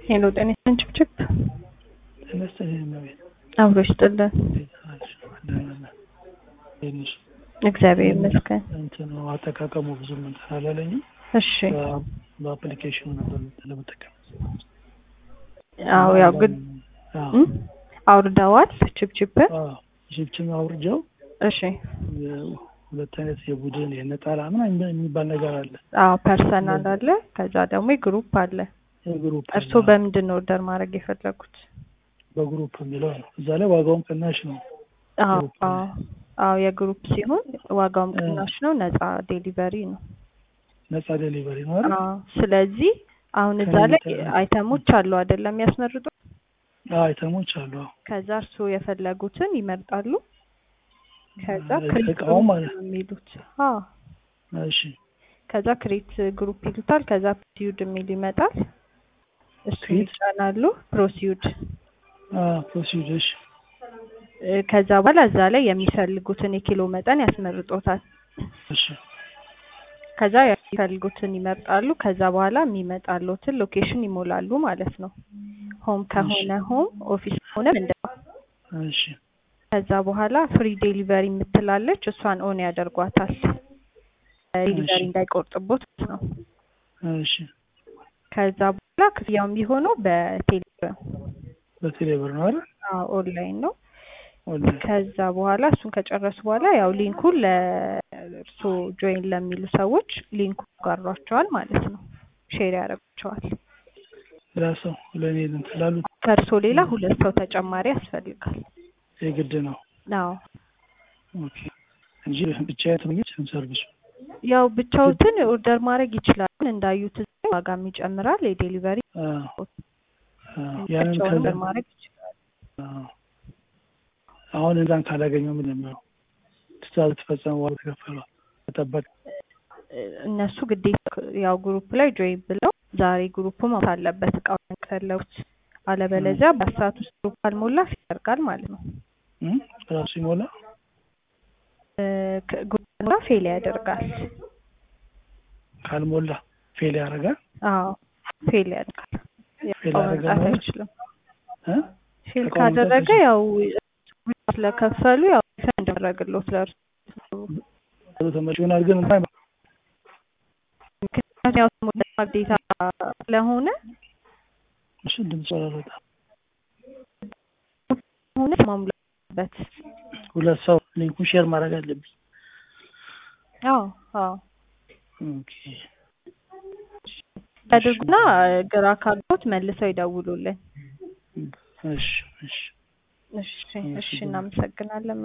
ሄሎ ጤና ይስጥልን ችብችብ ጤና ይስጥልኝ እመቤት። አብሮ ይስጥልን። እንዴት ነሽ? ደህና ነን። እንዴት ነሽ? እግዚአብሔር ይመስገን። እንትኑ አጠቃቀሙ ብዙም እንትን አላለኝም። እሺ በ- በአፕሊኬሽኑ ነበር ለመጠቀም አዎ ያው ግን አዎ፣ እም? አውርደዋል ችብችብን አዎ፣ ሺፕችን አውርጃው እሺ የ- ሁለት አይነት የቡድን የነጠላ ምናምን የሚባል ነገር አለ። አዎ ፐርሰናል አለ ከዛ ደግሞ የግሩፕ አለ የግሩፕ እርስዎ በምንድን ነው ኦርደር ማድረግ የፈለጉት በግሩፕ የሚለው ነው። እዛ ላይ ዋጋውም ቅናሽ ነው። አዎ ግሩፕ አዎ አዎ የግሩፕ ሲሆን ዋጋውም ቅናሽ ነው ነፃ ዴሊቨሪ ነው ነፃ ዴሊቨሪ ነው አይደል? አዎ ስለዚህ አሁን እዛ ላይ አይተሞች አሉ አይደለም የሚያስመርጡ አዎ፣ አይተሞች አሉ። አዎ። ከዛ እርስዎ የፈለጉትን ይመርጣሉ ከዛ እ- ክሬት እቃው ግሩፕ ማለት ነው የሚሉት አዎ እሺ፣ ከዛ ክሬት ግሩፕ ይሉታል ከዛ ፕሮሲዩድ የሚል ይመጣል እሱ ክሬት? ይጫናሉ ፕሮሲዩድ አዎ፣ ፕሮሲድ እሺ፣ እ፣ ከዛ በኋላ እዛ ላይ የሚፈልጉትን የኪሎ መጠን ያስመርጦታል እሺ፣ ከዛ የሚፈልጉትን ይመርጣሉ ከዛ በኋላ የሚመጣሉትን ሎኬሽን ይሞላሉ ማለት ነው ሆም ከሆነ ሆም ኦፊስ ከሆነ እንደ እሺ፣ ከዛ በኋላ ፍሪ ዴሊቨሪ የምትላለች እሷን ኦን ያደርጓታል ዴሊቨሪ እሺ። እንዳይቆርጥቦት ነው እሺ። ከዛ በኋላ ክፍያው የሚሆነው በቴሌብር በቴሌብር ነው አይደል? ኦንላይን ነው ኦንላይን ከዛ በኋላ እሱን ከጨረሱ በኋላ ያው ሊንኩን ለእርሶ ጆይን ለሚሉ ሰዎች ሊንኩ ጋሯቸዋል ማለት ነው ሼር ያደርጓቸዋል ሌላ ሰው ለእኔ እንትን ላሉት ከእርሶ ሌላ ሁለት ሰው ተጨማሪ ያስፈልጋል የግድ ነው። አዎ ኦኬ እንጂ ብቻዬን ተመኘች ሰርቪሱ ያው ብቻዎትን ኦርደር ማድረግ ይችላል እንዳዩት እዚህ ላይ ዋጋም ይጨምራል የዴሊቨሪ አዎ፣ አዎ። ያንን ብቻውን ከዛ ኦርደር ማድረግ ይችላል አዎ። አሁን እዛን ካላገኘው ምን ነው የሚሆነው? ትእዛዝ ተፈጸመ በኋላ ተከፈሏል ተጠበቅ እነሱ ግዴታ ያው ግሩፕ ላይ ጆይን ብለው ዛሬ ግሩፕ ማውጣት አለበት እቃው ከፈለጉት አለበለዚያ በሰዓት ውስጥ ግሩፕ ካልሞላ ያደርጋል ማለት ነው እም? ራሱ ይሞላ እ፣ ከ- ግሩፕ ካልሞላ ፌል ያደርጋል ካልሞላ ፌል ያደርጋል። አዎ ፌል ያደርጋል ፌል እቃው ያደርጋል መምጣት ማለት? አይችልም እ? ፌል እቃው መምጣት ካደረገ አይችልም? ያው ስለከፈሉ ያው ሪፈንድ ያደረግሎት ለእርሱ ቶሎ ተመልሶ ይሆናል ግን እንኳን ምክንያቱም ያው ሞላ ግዴታ ስለሆነ እሺ ድምፅ አላወጣ ሆነ ማሙላበት ሁለት ሰው ሊንኩን ሼር ማድረግ አለብኝ። አዎ አዎ ኦኬ ያድርጉና ግራ ካሉት መልሰው ይደውሉልን እሺ እሺ እሺ እሺ እናመሰግናለን